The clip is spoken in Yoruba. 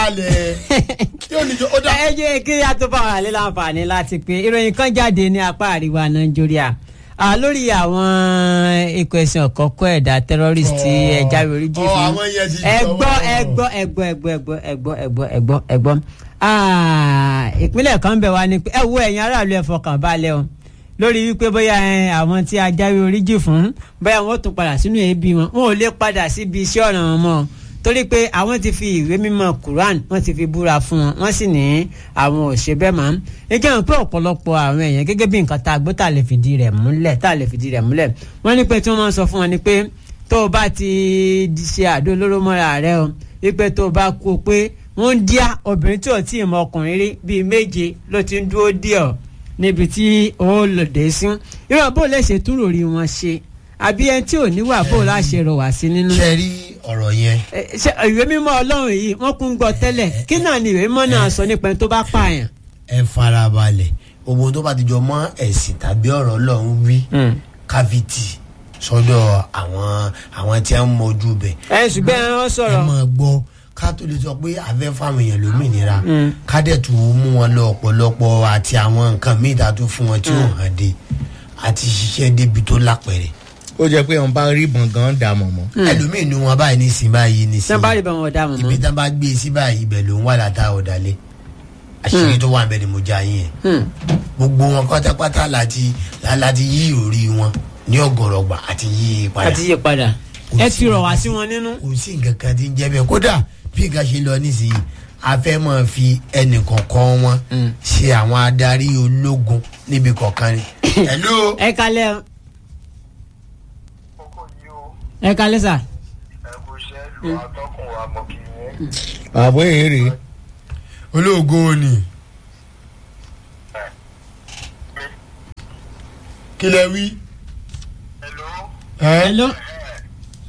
alẹ̀ tí ò ní jọ ó dá. ẹ jẹ́ kí a tó bá wà lé láǹfààní láti pé ìròyìn kan jáde ní apá àríwá nàìjíríà Ah, lórí àwọn ikọ̀ ẹ̀sìn ọ̀kọ́kọ́ ẹ̀dá terrorist tí ẹ jáwé orí jì Ọ, fún àwọn yẹn ti ẹ jọ̀wọ́. gbọ́ ẹ gbọ́ ẹ gbọ́ ẹ gbọ́ ẹ gbọ́ ẹ gbọ́ ẹ gbọ́ ẹ gbọ́ ẹ gbọ́ Ah, ìpínlẹ̀ kan bẹ̀ wá ní pé ẹ wo ẹ̀yin aráàlú ẹ fọkàn balẹ̀ o lórí wípé bóyá ẹ, àwọn tí a jáwé orí jì fún bóyá wọn ó tún padà sínú ẹbí wọn wọn ò lè padà síbi iṣẹ́ ọ̀ràn wọn mọ́ torí pé àwọn ti fi ìwé mímọ́ Quran wọ́n ti fi búra fún wọn wọ́n sì ní àwọn ò ṣe bẹ́ẹ̀ mọ́ ẹ jẹ́ wọn pé ọ̀pọ̀lọpọ̀ àwọn èèyàn gẹ́gẹ́ bí nǹkan tá a gbọ́ tá a lè fìdí rẹ̀ múlẹ̀ tá a lè fìdí rẹ̀ múlẹ̀ wọ́n ní pé tí wọ́n máa ń sọ fún wọn ni pé tó o bá ti di ṣe àdó olóró mọ́ra rẹ o wípé tó o bá kú o pé wọ́n ń díá obìnrin tí ò tí ì mọ ọkùnrin rí bíi méje ló ti ń dúró dí ọ níbi tí ó lòdì sí irú bó lè ṣe túrò rí wọn ṣe àbí ẹni tí ò níwà bó láṣẹ rọ wá sí nínú ṣe rí ọ̀rọ̀ yẹn ẹ, ṣe ìwé mímọ́ Ọlọ́run yìí wọ́n kún gbọ́ tẹ́lẹ̀ kí náà ni ìwé mímọ́ náà sọ nípa ẹni tó bá pààyàn. ẹ farabalẹ̀ gbogbo tó bá ti jọ mọ́ ẹ̀sìn tàbí ọ̀rọ̀ Ọlọ́run wí káfíìtì sọ́dọ̀ àwọn àwọn tí wọ́n mọ ojú bẹ̀ ẹ ṣùgbọ́n wọ́n ẹ sọ̀rọ̀ máa gbọ́ ká tó lè sọ pé àfẹ́ fáwọn èèyàn lómìnira Mm. ká dẹ̀ tún mú wọn lọ ọ̀pọ̀lọpọ̀ àti àwọn nǹkan míì tá a tún fún wọn tí ò hàn dé àti ṣiṣẹ́ débi tó lápẹ̀rẹ̀ ó jẹ́ pé wọn bá rí ìbọn gan dà mọ̀mọ́. ẹlòmíì nu wọn báyìí nísìn báyìí tí nísìn wọ́n bá rí bá wọn dá wọn ibi mọ́. tá a bá gbé e sí báyìí ibẹ̀ ló ń wà látà ọ̀dàlẹ̀ àṣírí tó wà ń bẹ ni mo já yín yẹn Hmm. gbogbo wọn pátápátá láti láti yí orí wọn ní ọ̀gọ̀rọ̀gbà àti yí i padà àti yí padà Kò ẹ sí ti rọ̀ wá nǹkan sí wọn nínú. kò sí nǹkan kan tí ń jẹ́ bẹ́ẹ̀ kódà bí nǹkan ṣe lọ nísìnyí a fẹ́ máa fi ẹnì kọ̀ọ̀kan wọn Mm. ṣe àwọn adarí ológun níbi kọ̀ọ̀kan ni. hello. ẹ kalẹ̀ o, kókó yìí o ẹ kalẹ̀ sà. ẹkú iṣẹ́ lu atọ́kùn wa mọ̀ kí ni. àbọ̀ èrè olóògo ni. kí lẹ wí. hello ẹ hello